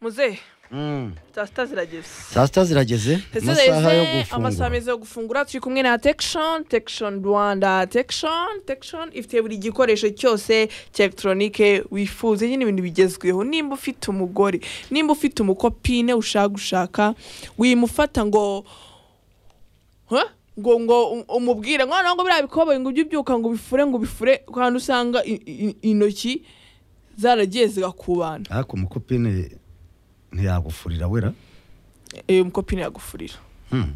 muzehe Mm. saa sita zirageze saa sita zirageze Ese amasaha yo reze amasaha gufungura meza yo gufungura turi kumwe na tekishoni tekishoni rwanda tekishoni tekishoni ifite buri gikoresho cyose cya elegitoronike wifuza nyine ibintu bigezweho nimba ufite umugore nimba ufite umukopine ushaka gushaka wimufata ngo Huh? ngo ngo um- umubwire ngo noneho ngo biriya bikoboyi ngo ujye ubyuka ngo ubifure ngo ubifure kandi usanga i- i- intoki zaragiye zigakubana ariko umukopine ntiyagufurira wera Eh, umukopine yagufurira Hmm.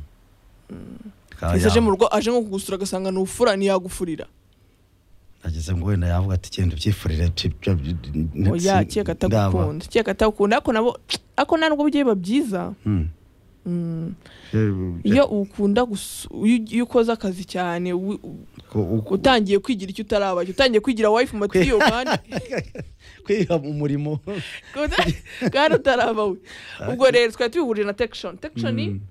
Ikaba ese aje mu yamu- rugo aje nko kugusura agasanga ntufura ntiyagufurira ageze ngo wenda yavuga ati genda ubyifurire oya keka atagukunda keka atagukunda ariko nabo ariko nta nubwo bigiye biba byiza iyo ukunda gusu- iyo iyo ukoze akazi cyane wi- u- utangiye kwigira icyo utarabashya utangiye kwigira wife matiyo kandi kwiha umurimo kandi utaraba we ubwo rero twari tubihurije na tekishoni tekishoni Mm.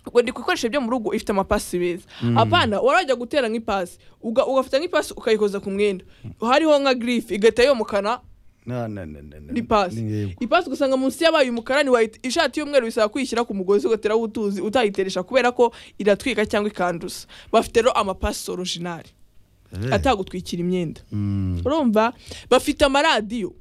ubwo ndi ku bikoresho byo mu rugo ifite amapasi beza apana warajya gutera nk'ipasi uga- ugafata nk'ipasi ukayikoza ku mwenda hariho nka girife igahita yomokana Na- na- na- na- na- ni pasi yego. ipasi ugasanga munsi yabaye umukara ntiwayita ishati y'umweru bisaba kuyishyira ku mugozi ugateraho utuzi utayiteresha kubera ko iratwika cyangwa ikanduza bafite rero amapasi orojinari Eh. atagutwikira imyenda Mm. urumva bafite amaradiyo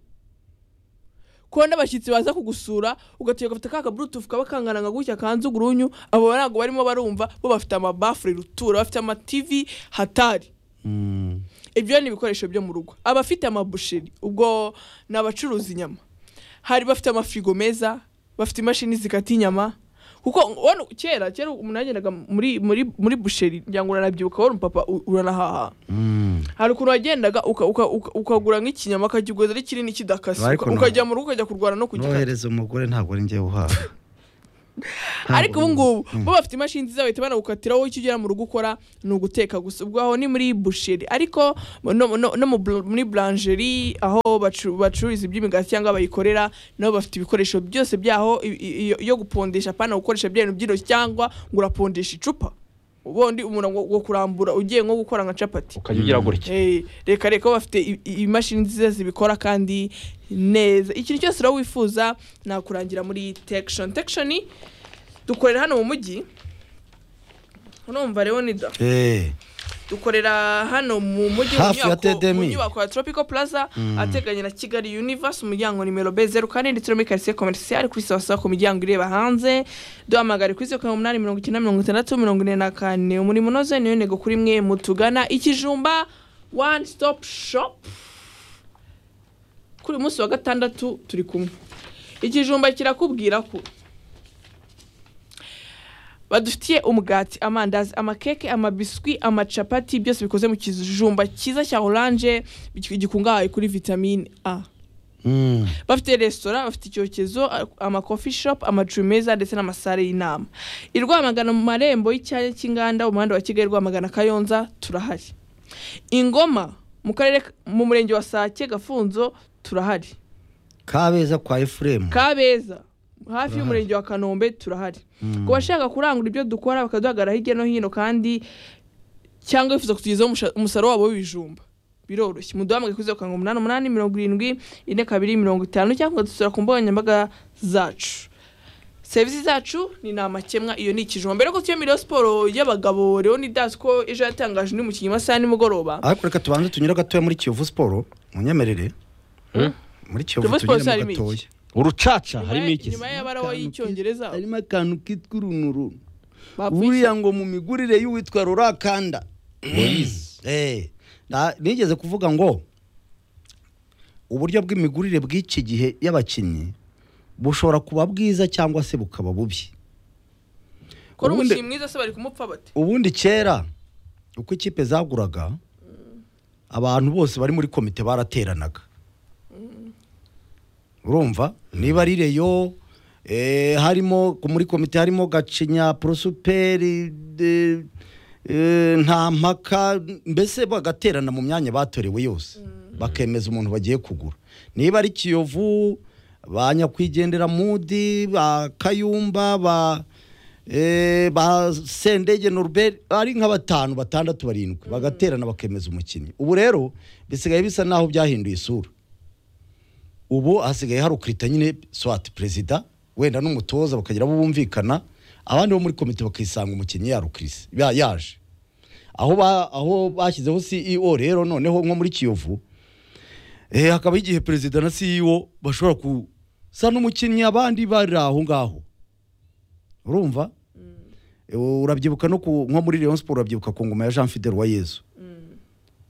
ko n'abashyitsi baza kugusura ugategeka ugafata ka kaburutufu kaba kangana nka gutya kanze ugurunyu abo ntabwo barimo barumva bo bafite amabafure rutura bafite amativi hatari Mm. ibyo ni ibikoresho byo mu rugo abafite amabusheri ubwo ni abacuruza inyama hari bafite amafirigo meza bafite imashini zikata inyama kuko wano kera kera umuntu yagendaga muri muri muri busheri ngira ngo uranabyibuka wari umupapa u- uranahaha Mm. hari ukuntu wagendaga uka- uka- uka- ukagura nk'ikinyama ukakiguza ari kinini kidakase Ariko uka- no- ukajya mu rugo ukajya kurwana no kugikata nohereza umugore ntabwo ari njyewe uhaha ariko ubu ngubu Mm. bo bafite imashini nziza bahita banagukatira wowe icyo ugera mu rugo ukora ni uguteka gusa ubwo aho ni muri busheri ariko no, no, no mu bl- muri blangerie aho bacu- bacururiza iby'imigati cyangwa bayikorera nabo bafite ibikoresho byose byaho i- i- iyo- iyo gupondesha apana gukoresha bya bintu by'intoki cyangwa ngo urapondesha icupa ubundi umuntu ngo ngo kurambura ugiye nko gukora nka capati ukajya ugira gutya Eh, reka reka bo bafite i- i- imashini nziza zibikora kandi neza ikintu cyose rero wifuza nakurangira muri tekishoni tekishoni dukorera hano mu mujyi urumva leonida Eh. dukorera hano mu mujyi mu Hafi ya nyubako- TDM. mu nyubako ya tropical plaza ateganye na kigali universe umuryango nimero b zeru kane ndetse no muri karisiye komerisiye kuri sawasawa ku miryango ireba hanze duhamagare kuri zeru karindwi umunani mirongo icyenda mirongo itandatu mirongo ine na kane umurimo unoze niyo ntego kuri mwe mutugana ikijumba one stop shop kuri uyu munsi wa gatandatu turi kumwe ikijumba kirakubwira ko badufitiye umugati amandazi amakeke amabiswi amacapati byose bikoze mu kijumba cyiza cya oranje gi- gikungahaye kuri vitamine a Mm. bafite resitora bafite icyokezo a- amakofi shopu amacumbi meza ndetse n'amasare y'inama i rwamagana mu marembo y'icyanya cy'inganda mu muhanda wa kigali rwamagana kayonza turahari ingoma mu karere ka- mu murenge wa sake gafunzo turahari kabeza kwa efuremu kabeza hafi y'umurenge wa kanombe turahari ku bashaka kurangura ibyo dukora bakaduhagarara hirya no hino kandi cyangwa bifuza kutugezaho umusha- umusaruro wabo w'ibijumba biroroshye muduhamagaye kuri zeru karindwi umunani umunani mirongo irindwi ine kabiri mirongo itanu cyangwa dusura ku mbuga nkoranyambaga zacu serivisi zacu ni nta makemwa iyo ni ikijumba mbere y'uko tuyemera siporo y'abagabo leonidas ko ejo yatangaje undi mukinnyi mu masaha ya nimugoroba ariko reka tubanze tunyure gatoya muri kiyovu siporo munyemerere Hmm? muri kiyovu Kiyovu Sport tunyuremo harimo iki? gatoya urucaca Nyuma harimo ya- iki nyuma y'abarawa y'icyongereza harimo akantu kitwa urunuru bapfuye buriya ngo mu migurire y'uwitwa rurakanda Moise. Eh, na- nigeze kuvuga ngo uburyo bw'imigurire bw'iki gihe y'abakinnyi bushobora kuba bwiza cyangwa se bukaba bubi kora ubundi- umukinnyi mwiza se bari kumupfa bate ubundi kera uko ikipe zaguraga abantu bose bari muri komite barateranaga urumva niba ari reyo eh, harimo ku- muri komite harimo gacinya porosuperi de- eh, nta mpaka mbese bagaterana mu myanya batorewe yose bakemeza umuntu bagiye kugura niba ari kiyovu ba nyakwigendera mudi ba kayumba ba eh, ba sendege norbert ari nka batanu batandatu barindwi bagaterana bakemeza umukinnyi ubu rero bisigaye bisa naho byahinduye isura ubu hasigaye hari ukirita nyine swati perezida wenda n'umutoza bakagira abo bumvikana abandi bo muri komite bakisanga umukinnyi yarukirise ya- yaje aho ba- aho bashyizeho CEO rero noneho nko muri Kiyovu eh hakaba igihe perezida na CEO bashobora gusa n'umukinnyi abandi bari aho ngaho urumva Eh, urabyibuka no ku nko muri Rayon Sport urabyibuka ku ngoma ya Jean Fidel wa Yezu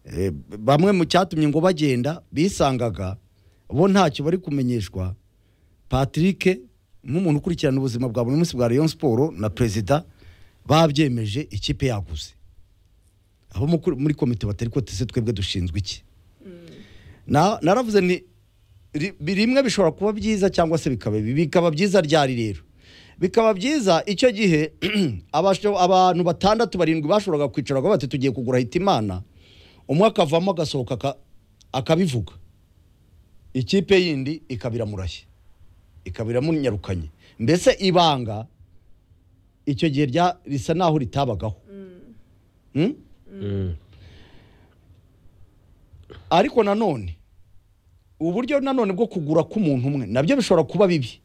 Eh, b- bamwe mu cyatumye ngo bagenda bisangaga bo ntacyo bari kumenyeshwa Patrick nk'umuntu ukurikirana ubuzima bwa buri munsi bwa Rayon Sport na perezida babyemeje ikipe yaguze abo mu- muri komite batari ko tese twebwe dushinzwe iki Na- naravuze ni ri- rimwe bishobora kuba byiza cyangwa se bikaba bibi. bikaba byiza ryari rero bikaba byiza icyo gihe abasho- abantu batandatu barindwi bashoboraga kwicara ngo bati tugiye kugura hitimana umwe akavamo agasohoka aka- akabivuga ikipe yindi ikaba iramurashye ikaba iramunyarukanye mbese ibanga icyo gihe rya- risa naho ritabagaho Hmm? Mm. ariko nanone uburyo nanone bwo kugura k'umuntu umwe nabyo bishobora kuba bibi